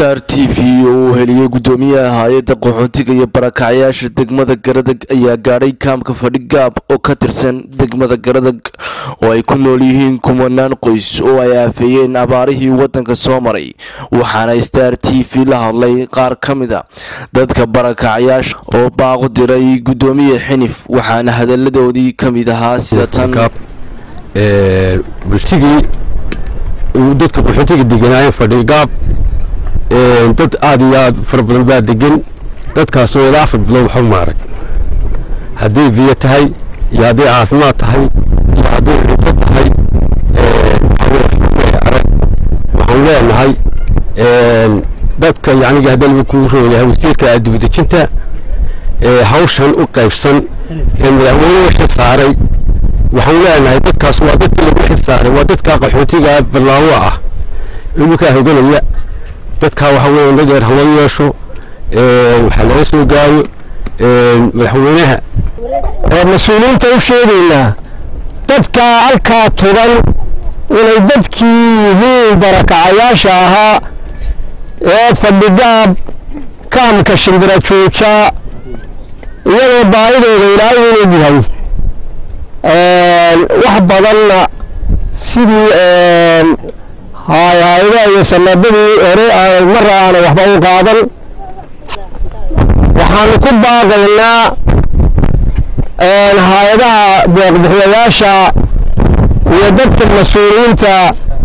star t v oo uu heliyey gudoomiyaha hay-adda qaxootiga iyo barakacyaasha degmada garadag ayaa gaadhay kaamka fadhigaab oo ka tirsan degmada garadag oo ay ku nool yihiin kumanaan qoys oo ay aafeeyeen abaarihii wadanka soo maray waxaana star t v la hadlay qaar ka mida dadka barakacyaasha oo baaqu diray gudoomiye xinif waxaana hadaladoodii ka mid ahaa sida tan bulshigii dadka qaxootiga deganaayeen fadhigaab dad aada iyo aada fara badan baa degan dadkaasoo ilaa afar bilood waxba maarag hadday biyo tahay iyo hadday caafimaad tahay iyo hadday cunto tahay arag waxaan leenahay dadka yacnigi haddalba kuu rooyahay wasiirka dibadejinta hawshan u qaybsan ee madaxweyne xil saaray waxaan leenahay dadkaas waa dadka lagu xil saaray waa dadka qaxootiga ballaawo ah iminkaa hoganaya dadkaa waxa weeye nageer hala yeesho waxaa laga soo gaayo madaxweynaha mas-uuliyiinta u sheegaynaa dadka halkaa tugan inay dadkii yihiin barakacayaasha ahaa ee fadhigaab kaamka shimbira jooja iyadoo baahidooda ilaahay inuu yahay wax badanna sidii hay-adaha iyo sanadadii hore marra aana waxba u qaadan waxaanu ku baaqaynaa hay-adaha deeqbixiyayaasha iyo dadka mas-uuliyiinta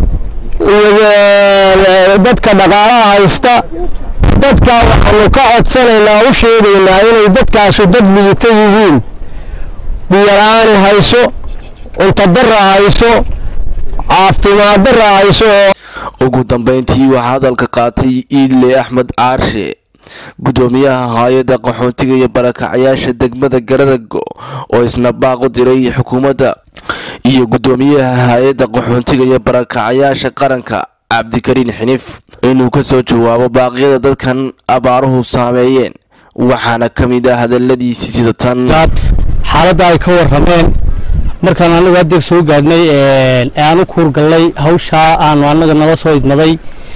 iyo dadka dhaqaalaha haysta dadkaa waxaanu ka codsanaynaa u sheegaynaa inay dadkaasu dad liita yihiin biyola-aani hayso cuntodara hayso caafimaadara hayso ugu dambeyntii waxaa hadalka qaatay iidle axmed caarshe gudoomiyaha hay-adda qaxoontiga iyo barakacyaasha degmada garadago oo isna baaqu diray xukuumadda iyo gudoomiyaha hay-adda qaxoontiga iyo barakacyaasha qaranka cabdikariin xinif inuu kasoo jawaabo baaqyada dadkan abaaruhu saameeyeen waxaana ka mid ah hadaladiisii sida tan xaaladda ay ka warrameen markaan anagu haddeer soo gaadhnay ee aan u kuurgallay hawshaa aanu annaga nala soo idmaday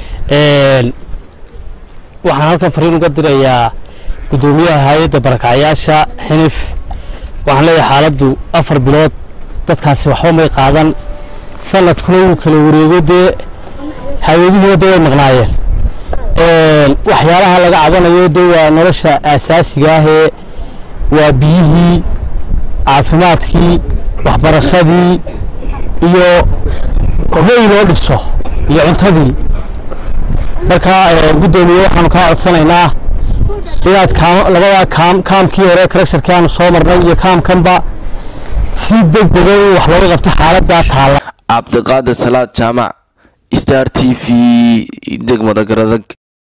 waxaan halkan fariin uga dirayaa guddoomiyaha hay-adda barakacyaasha xinif waxaan leeyahay xaaladdu afar bilood dadkaasi waxba may qaadan sanadkuna wuu kala wareego dee hay-adihii wadda way maqnaayeen waxyaalaha laga cabanayo de waa nolosha aasaasiga ahee waa biyihii caafimaadkii waxbarashadii iyo hoy loo dhiso iyo cuntadii marka guddoomiye waxaanu kaa codsanaynaa inaad labadaa kaam kaamkii hore correctionkii aanu soo marnay iyo kaamkanba si deg dega in wax looga qabto xaaladdaa taalla cabdiqaadir salaad jaamac star t v degmada garadag